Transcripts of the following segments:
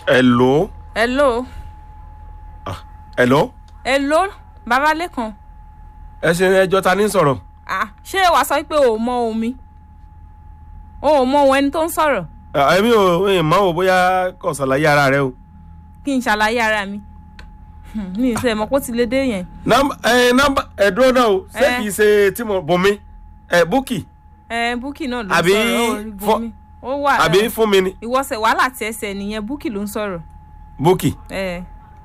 hello hello hello hello bàbá lẹ́kàn ẹ ṣe ẹjọ́ ta ní sọ̀rọ̀ ah ṣé wàá sọ pé o ò mọ omi o ò mọ ohun ẹni tó ń sọ̀rọ̀ Ah, èmi ò èmi mọ̀ wò bóyá kò ṣàlàyé ara rẹ o kí n ṣàlàyé ara mi Hmm, mi ì sẹ́ mọ̀ pé ó ti lè dé yẹn nọ́mbà ẹ nọ́mbà ẹ̀dúró náà o ṣé Eh. kìí ṣe tí mo bùnmi ẹ búkì ẹ búkì náà ló ń Àbí sọ̀rọ̀ ó rí fọ- bomi ó wà àbí ẹ, fún mi ni ìwọ́sẹ̀ wàhálà tí ẹsẹ̀ nìyẹn búkì ló ń sọ̀rọ̀ búkì ẹ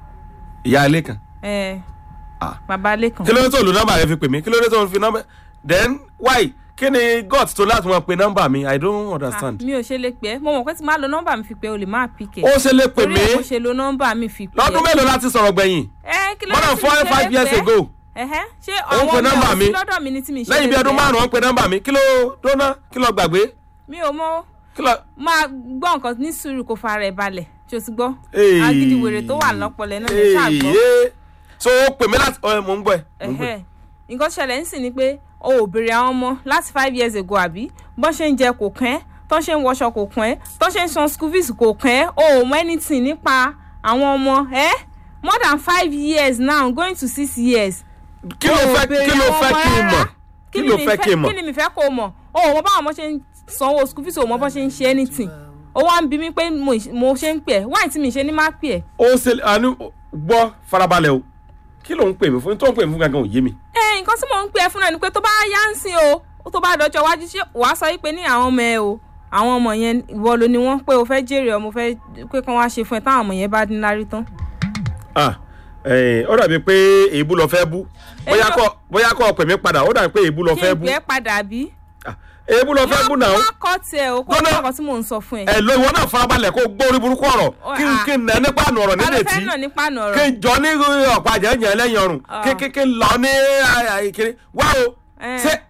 ìyá ilé kan ẹ Ah. bàbá lẹ́kàn kí ló dé tó lo nọ́mbà rẹ fi pè mí kí ló dé tó fi nọ́mbà then why kí ni god tó láti máa pe nọ́mbà mi i don't Ah, understand mi ò ṣe lè pẹ́ mo mọ̀ pé tí máa lo nọ́mbà mi fi pé o lè máa pìkẹ́ ó ṣe lè pè torí mí ẹ̀ mo ṣe lo nọ́mbà mi fi pé lọ́dún mélòó láti sọ̀rọ̀ gbẹ̀yìn ẹ kí ló more dé than tí four mi ṣe five lè years pẹ́? ago Ẹ̀hẹ́, ṣé Ó ń pe àwọn ọmọ nọ́mbà ẹ̀ ò mi. sí lọ́dọ̀ mi ni tí mi ṣe lẹ́yìn bí lè ọdún pẹ́? márùn-ún pe nọ́mbà mi kí ló dóná kí ló gbàgbé mi ò mọ kí ló. máa gbọ́ nǹkan ní sùúrù kó fara ẹ̀ balẹ̀ tí o ti gbọ́ Hey. agídí wèrè tó wà lọ́pọ̀lẹ́ náà lè ṣáà gbọ́ Èyí. so ó pè mí láti ọ mò ń gbọ́ ẹ mò ń gbọ́ ẹ. Ẹ̀hẹ́. nǹkan ṣẹlẹ̀ ń sìn ni pé o ò béèrè àwọn ọmọ láti five years ago àbí bọ́n ṣe ń jẹ kò kàn ẹ́ tọ́n ṣe ń wọṣọ kò kàn ẹ́ tọ́n ṣe ń san school fees kò kàn ẹ́ o ò mọ anything nípa àwọn ọmọ ẹ́ more than five years now going to six years kí ló o ò fẹ́ béèrè kí ló àwọn fẹ́ ọmọ kí n rárá. mọ̀ kí ló mi fẹ́ kí n mọ̀ kí ni mi fẹ́ kó o mọ̀ o ò mọ báwọn ọmọ ṣe ń sanwó school fees o ò mọ bọ́n ṣe ń ṣe anything o wá ń bi mí pé mo mo ṣe ń pè ẹ́ wáyé tí mi ṣe ní má pè ẹ́ ó ṣe àánú gbọ́ farabalẹ̀ o kí ló ń pè mí fún tó ń pè mí fún gangan ò yé mi. ẹ nǹkan tí mò ń pè ẹ́ fún náà ni pé tó bá yá ń sìn o tó bá dọjọ́ iwájú ṣé wàá sọ pé ní àwọn ọmọ ẹ o àwọn ọmọ yẹn ìwọ ló ni wọ́n pé o fẹ́ jèrè ọmọ fẹ́ pé kán wá ṣe fún ẹ táwọn ọmọ yẹn bá dín lárí tán. Ah, eh, ó dàbí pé èébú lọ fẹ́ bú bóyá Èmi ò- kọ́ bóyá kọ́ pè mí padà ó dàbí pé èébú lọ kí fẹ́ n bú pè é padà bí. Ah, èébú lọ fẹ́ bú náà má kọ́ tiẹ̀ o kó Gbọ́dọ̀- o kọ́ tí mò ń sọ fún ẹ. ẹ lo ìwọ náà farabalẹ̀ kó gbọ́ orí burúkú ọ̀rọ̀ Ó, kí n ah. kí n nà nípa àná ọ̀rọ̀ ta ló nílé fẹ́ tí nà nípa àná kí ọ̀rọ̀. n jọ ní ọ̀pá àjẹyàn lẹ́yìn ọrùn Ah. kí kí kí n lọ ní àìkiri wá o Eh. ṣé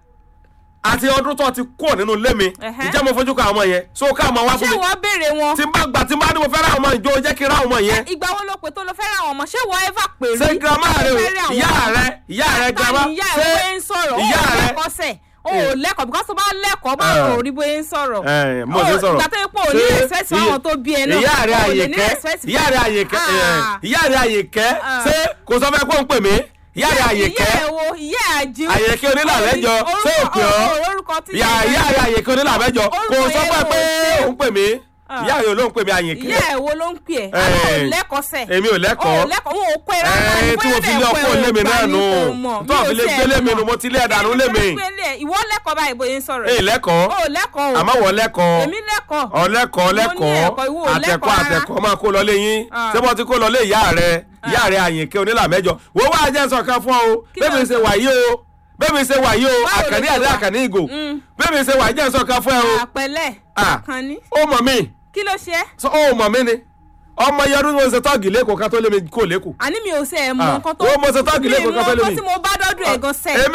àti ọdún tó ti kúrò nínú ilé mi Ẹhẹ́. ìjẹ́ mo fojú kan àwọn yẹn so ká àwọn wá ṣé fún mi ìwọ béèrè wọn. tí n bá gbà tí n bá ní mo fẹ́ ra àwọn ọmọ ìjọ jẹ́ kí n ra àwọn ọmọ yẹn ìgbà wo ló pè tó lọ fẹ́ ra àwọn ọmọ ṣé ìwọ ever pè rí. ṣé girama rẹ o Fẹ́ rí àwọn ìyá ọmọ? rẹ ìyá rẹ girama Báyìí ìyá ẹ̀ bóyá ń sọ̀rọ̀ ó ìyá ò rẹ lẹ́kọ̀ọ́ sẹ̀ ó ò lẹ́kọ̀ọ́ because tó bá lẹ́kọ̀ọ́ bá Ah. ò rí bóyá ń sọ̀rọ̀. ẹ mo Ó, ṣe sọ̀rọ̀ ìgbà tó yẹ pé ò ní Ṣé respect fún àwọn tó bí ẹ náà. ìyá rẹ Ó ò lè ní àyèkẹ́ respect fún ìyá rẹ àyèkẹ́ ẹ, Ah. ìyá rẹ àyèkẹ́ Ah. ṣé kò sọ fẹ́ kó ń pè mí ìyá rẹ ìyá àyèkẹ́ ẹ̀ wo ìyá ẹ̀ àjíw. àyèkẹ́ onílàlẹ́jọ ṣé ò pè ọ́ orúkọ tí ìyá ìyá rẹ àyèkẹ́ onílàlẹ́jọ kò Orúkọ sọ yẹn fẹ́ ò pé ṣe. òun pè mí Ah. ìyá rẹ olóhùn pè mí ìyá àyèkẹ́ ẹ̀ wo ló ń pè ẹ́ Eh. àwọn ò lẹ́kọ̀ọ́ sẹ̀. èmi ò ó lẹ́kọ̀ọ́ lẹ́kọ̀ọ́ wọn ò pè é rárá ẹ tí mo fi lé ọkọ lé mi náà nù tó àfi lé gbé lé mi nù mo ti lé ẹ̀dánù lé mi ìwọ lẹ́kọ̀ọ́ báyìí bóyá ń sọ̀rọ̀ èyí lẹ́kọ̀ọ́ ó lẹ́kọ̀ọ́ o àmọ́ wọ́n lẹ́kọ̀ọ́ èmi lẹ́kọ̀ọ́ ọlẹ́kọ̀ọ́ Mo ní lẹ́kọ̀ọ́ ẹ̀kọ́, ìwọ ò àtẹ̀kọ́ lẹ́kọ̀ọ́ rárá. àtẹ̀kọ́ máa kó lọ léyìn Ah. ṣé mo ti kó lọ lé ìyá rẹ ìyá rẹ àyìnkẹ́ onílà mẹ́jọ wo wá jẹ́ sọ̀kan fún ọ o Kí bẹ́ẹ̀ mi ló ṣe ń sọ? wà yìí o bẹ́ẹ̀ mi ṣe wà yìí o Báwo ló àkànní ṣe àdé wà? àkànní ìgò Mm. bẹ́ẹ̀ mi ṣe wà jẹ́ sọ̀kan fún ẹ o àpẹlẹ Ah. àkànní ó mọ̀ mí kí ló ṣe é sọ ó mọ̀ mí ni ọmọ yẹrù ni mo ṣe tọ́ọ̀gì lẹ́kọ̀ọ́ ká tó lé mi kó lẹ́kọ̀ọ́ àní mi ò ṣe ẹ̀ mọ Ah. nǹkan tó Ó, mo ṣe tọ́ọ̀gì mi lẹ́kọ̀ọ́ mọ kan tó lé nǹkan mi. tí mo bá dọ́dún ẹ̀ gan sẹ́ẹ̀ èmi